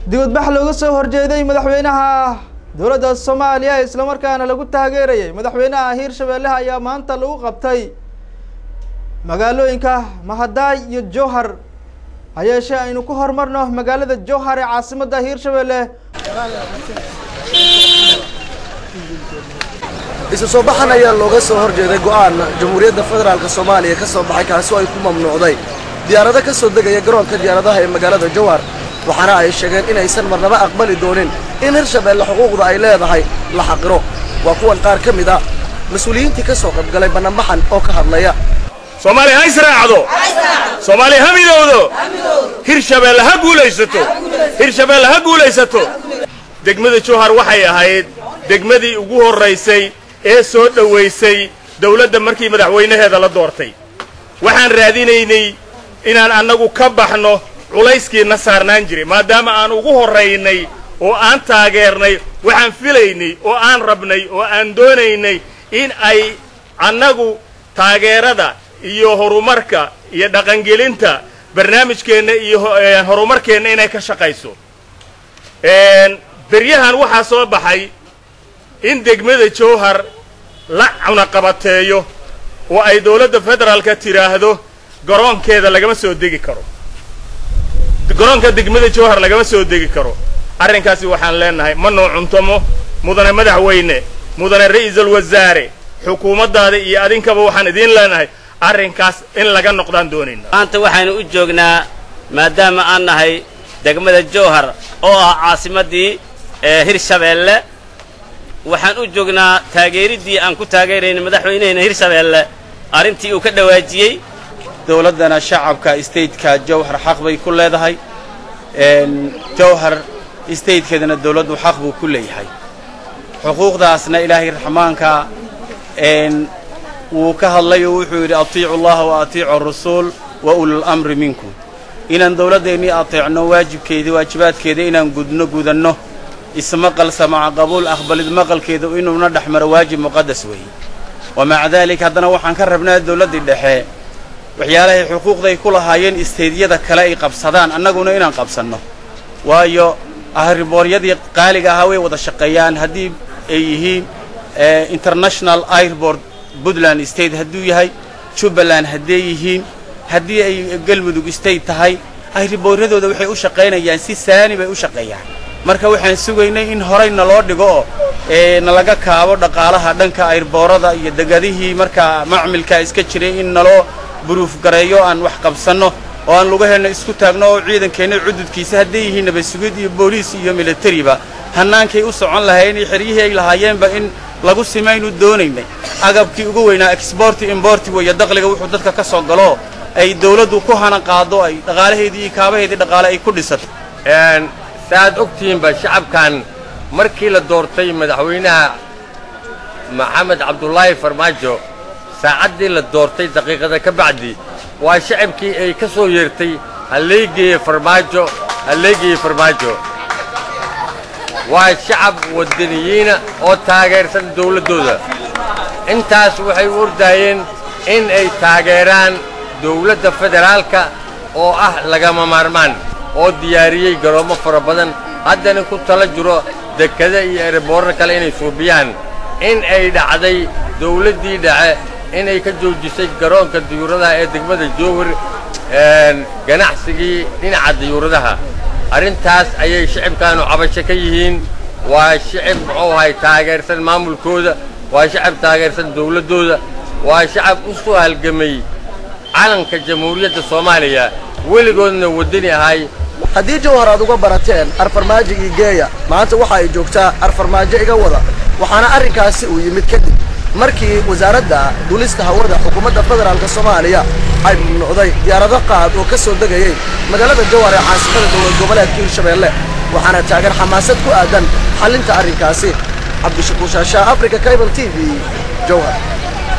dibadbax looga soo horjeeday madaxweynaha dowladda soomaaliya islamarkaana lagu taageerayay madaxweynaha hiirshabeelle ayaa maanta lagu qabtay magaalooyinka mahadaay iyo jowhar ha yeeshee aynu ku horumarno magaalada jowhar ee caasimadda hiirshabeelle isu soo baxan ayaa looga soo horjeeday go'aan jamhuuriyadda federaalk soomaaliya ka soo baxay kaasi oo ay ku mamnuucday diyaarado ka soo degaya garoonka diyaaradaha ee magaalada jowhar waxaana ay sheegeen inaysan marnaba aqbali doonin in hirshabeelle xuquuqda ay leedahay la xaqiro waa kuwan qaar ka mid a mas-uuliyiintii ka soo qaybgalay bannanbaxan oo ka hadlaya soomaaliya ha israacdo soomaaliya ha midowdo hirshabeelle ha guulaysato hirshabeelle ha guulaysato degmada jowhar waxay ahayd degmadii ugu horraysay ee soo dhowaysay dawladda markii madaxweynaheeda la doortay waxaan raadinaynay inaan annagu ka baxno culayskiina saarnaan jiray maadaama aan ugu horraynay oo aan taageernay waxaan filaynay oo aan rabnay oo aan doonaynay in ay annagu taageerada iyo horumarka iyo dhaqangelinta barnaamijkeenna iyo horumarkeenna inay ka shaqayso beryahan waxaa soo baxay in degmada jowhar la cunaqabateeyo oo ay dawladda federaalka tidhaahdo garoonkeeda lagama soo degi karo garoonka degmada jowhar lagama soo degi karo arrinkaasi waxaan leenahay ma noo cuntamo mudane madaxweyne mudane ra'iisul wasaare xukuumaddaada iyo adinkaba waxaan idiin leenahay arrinkaas in laga noqdaan doonayna maanta waxaynu u joognaa maadaama aan nahay degmada jowhar oo ah caasimaddii ee hirshabeelle waxaan u joognaa taageeriddii aan ku taageerayna madaxweynehena hirshabeelle arrintii uu ka dhawaajiyey dowladdana shacabka stateka jowhar xaq bay ku leedahay jowhar statekeedana dowladdu xaq buu ku leeyahay xuquuqdaasna ilaahay raxmaanka wuu ka hadlay oo wuxuu yidhi atiicu allaha wa atiicu arasuul wa ulul amri minkum inaan dowladdeennii ateecno waajibkeedii waajibaadkeeda inaan gudno gudanno ismaqal samaca qabuul aqbalid maqalkeeda inuuna dhex maro waajib muqadas weeye wa maca daalik haddana waxaan ka rabnaa dowladdii dhexe waxyaalahay xuquuqday ku lahaayeen isteydyada kale ay qabsadaan annaguna inaan qabsanno waayo ahribooryadii qaaliga ahaa way wada shaqeeyaan haddii ay yihiin international airbord puntland state hadduu yahay jubbaland hadday yihiin haddii ay galmudug state tahay ahribooryadooda waxay u shaqaynayaan si saani bay u shaqeeyaan marka waxaan sugaynay in horay naloo dhigo oo nalaga kaabo dhaqaalaha dhanka ayrboorada iyo degadihii markaa macmilka iska jiray in naloo buruuf gareeyo aan wax qabsanno oo aan lugaheenna isku taagno oo ciidankeenna cududkiisa hadday yihiin nabasugid iyo booliis iyo militariba hannaankay u socon lahayn iyo xeryihii ay lahaayeenba in lagu simaynu doonaynay agabkii ugu weynaa exborti imborti weeye daqliga wuxuu dadka ka soo galo ay dawladdu ku hana qaado ay dhaqaalaheedii iyo kaabaheedii dhaqaale ay ku dhisato saaad ogtihiinba shacabkan markii la doortay madaxweynaha maxamed cabdulaahi farmaajo saacaddii la doortay daqiiqada ka bacdi waa shacabkii ay ka soo yeertay halleegeeye farmaajo halleegeeye farmaajo waa shacab waddaniyiina oo taageersan dawladdooda intaas waxay u ordaayeen in ay taageeraan dawladda federaalka oo ah lagama maarmaan oo diyaariyey garoommo fara badan haddana ku tala jiro dekada iyo ereboorro kale inay suubiyaan in ay dhacday dawladdii dhace inay ka joojisay garoonka diyuuradaha ee degmada jowhar ganacsigii dhinaca diyuuradaha arrintaas ayay shicibkaanu cabasho ka yihiin waa shicib muxuu ahay taageersan maamulkooda waa shacab taageersan dawladdooda waa shacab u soo halgamay calanka jamhuuriyadda soomaaliya weligoodna waddani ahay haddii jowhar aad uga barateen arfarmaajigii geeya maanta waxa ay joogtaa arfarmaajo iga wada waxaana arrinkaasi uu yimid kadib markii wasaaradda duulista hawada xukuumadda federaalk soomaaliya ay mamnuucday diyaarado qaad oo ka soo degayay magaalada jowhar ee caasimada dowlad goboleedka hirshabeelle waxaana taagan xamaasad ku aadan xallinta arrinkaasi cabdishakuur shaashaa africa cable t v jowhar